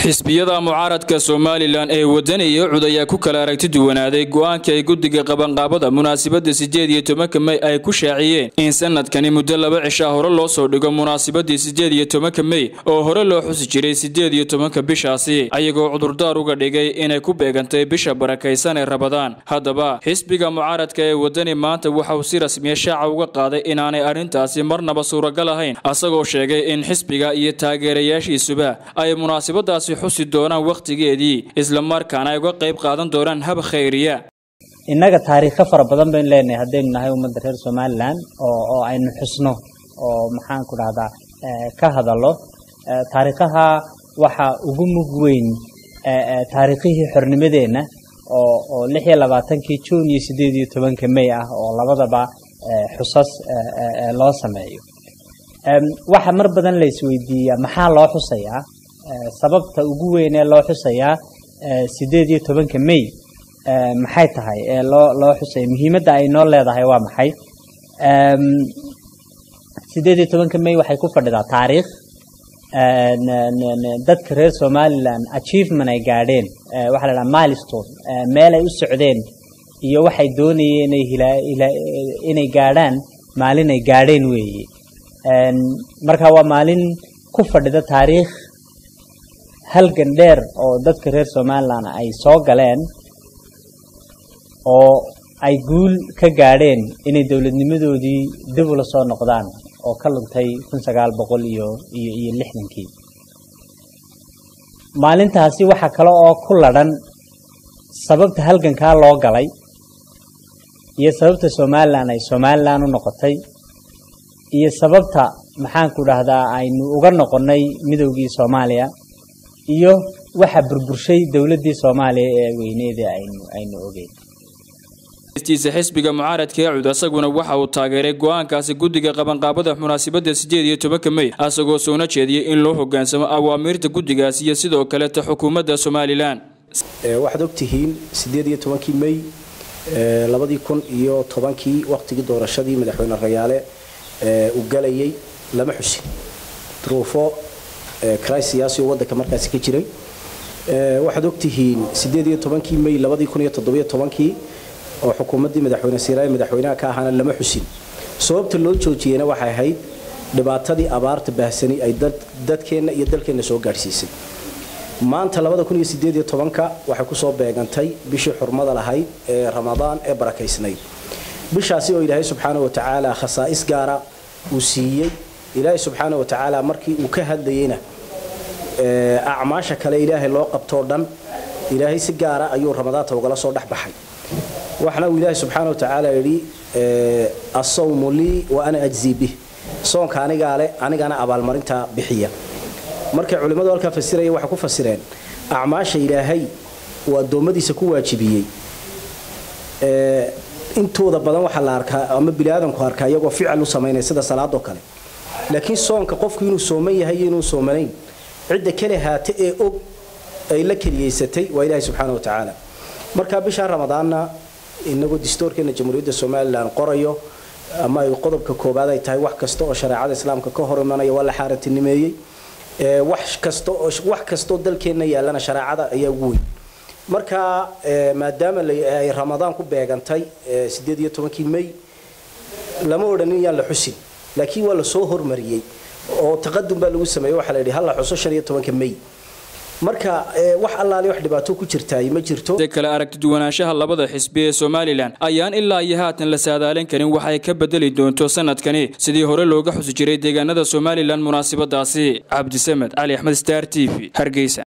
xisbiyada mucaaradka somalilan ee wadaniya cud ayaa ku kala aragti duwanaaday go-aankii ay guddiga qabanqaabada munaasabadda sideed iyo tobanka mey ay ku shaaciyeen in sanadkani muddo laba cishaa hore loo soo dhigo munaasabadii sideed iyo tobanka mey oo hore loo xusi jiray sideed iyo tobanka bishaasi ayagoo cudurdaar uga dhigay inay ku beegantay bisha barakaysan ee rabadaan haddaba xisbiga mucaaradka ee wadani maanta waxa uu si rasmiya shaaca uga qaaday inaanay arrintaasi marnaba suuragal ahayn asagoo sheegay in xisbiga iyo taageerayaashiisuba ay munaasabadaasi xusi doonaan wakhtigeedii islamarkaana ay uga qayb qaadan doonaan hab khayriya innaga taariikho fara badan baynu leenahay haddaynu nahay ummadda reer somalilan oo oo aynu xusno oo maxaan ku dhahdaa ka hadallo taariikhaha waxa ugu mug weyn taariikhihii xornimadeenna oo oo lix iyo labaatankii juun iyo siddeed iyo tobanka may ah oo labadaba xusas loo sameeyo waxa mar badan la isweydiiyaa maxaa loo xusayaa sababta ugu weyn ee loo xusayaa sideed iyo tobanka may maxay tahay ee loo loo xusaya muhiimadda ay noo leedahay waa maxay sideed iyo tobanka may waxay ku fadhidaa taariikh dadka reer somalilan achievement ay gaadheen waxaa la dhaha milestone meel ay u socdeen iyo waxay doonayeen inay inay gaadhaan maalin ay gaadheen weeye marka waa maalin ku fadhida taariikh halgan dheer oo dadka reer somalilan ay soo galeen oo ay guul ka gaadheen inay dowladnimadoodii dib ula soo noqdaan oo ka luntay kun sagaal boqol iyo iyo iyo lixdankii maalintaasi waxaa kale oo ku ladhan sababta halgankaa loo galay iyo sababta somalilan ay somalilan u noqotay iyo sababta maxaanku dhahdaa aynu uga noqonnay midowgii soomaaliya iyo waxa burburshay dowladdii soomaaliya ee weyneeda aynu aynu ogeyn tiisa xisbiga mucaaradka ee cud asaguna waxa uu taageeray go-aankaasi guddiga qabanqaabada munaasabadda sideed iyo tobanka mey asagoo soona jeediyey in loo hogaansamo awaamiirta guddigaasi iyo sidoo kaleta xukuumadda somalilan waxaad ogtihiin sideed iyo tobankii mey labadii kun iyo tobankii waqtigii doorashadii madaxweyne rayaale uu galayay lama xusin duruufo cris siyaasi oo waddanka markaasi ka jiray waxaad ogtihiin sideed iyo tobankii may labadii kun iyo toddobiyo tobankii oo xukuumaddii madaxweyne siiraaye madaxweynaha ka ahaana lama xusin sababta loo joojiyeyna waxay ahayd dhibaatadii abaarta baahsani ay dadkeenna iyo dalkeenna soo gaadhsiisay maanta labada kun iyo sideed iyo tobanka waxay kusoo beegantay bishii xurmada lahayd ee ramadaan ee barakaysnayd bishaasi oo ilaahay subxaana wa tacaala khasaa'is gaara uu siiyey ilaahay subxaana wa tacaala markii uu ka hadlayeyna acmaasha kale ilaahay loo qabtoo dhan ilaahay si gaara ayuu ramadaanta ugala soo dhex baxay waxna uu ilaahay subxaana wa tacaala yidhi asawmu lii wa ana ajzii bih soonka anigaa leh anigana abaalmarintaa bixiya markay culimmadu halkaa fasiraya waxay ku fasireen acmaasha ilaahay uu addoommadiisa ku waajibiyey intooda badan waxaa la arkaa ama biniaadanku arkaa iyagoo ficil u samaynaya sida salaadoo kale laakiin soonka qofku inuu sooman yahay iyo inuu soomanayn cidda kale haate ee og ay la keliyaysatay waa ilaahay subxaana wa tacaala marka bishaa ramadaanna inagoo distoorkeena jamhuuriyadda somalilan qorayo ama ay qodobka koobaad ay tahay wax kasta oo shareecada islaamka ka hor imanaya waa la xaarantinimeeyey wax kasta oo wax kastoo dalkeenna yaallana shareecada ayaa ugu weyn marka maadaama ay ramadaan ku beegantay sideed iyo tobankii may lama odhanin yaan la xusin laakiin waa lasoo hormariyey oo taqadum baa lagu sameeyey waxaa la yidhi hal la xuso shan iyo tobanka may marka wax allaale wax dhibaato ku jirtaay ma jirto kale aragti duwanaanshaha labada xisbi ee somalilan ayaan ilaa iyo haatan la saadaalin karin waxay ka bedeli doonto sanadkani sidii hore looga xusi jiray deegaanada somalilan munaasabadaasi cabdisamed cali axmed star t v hargeysa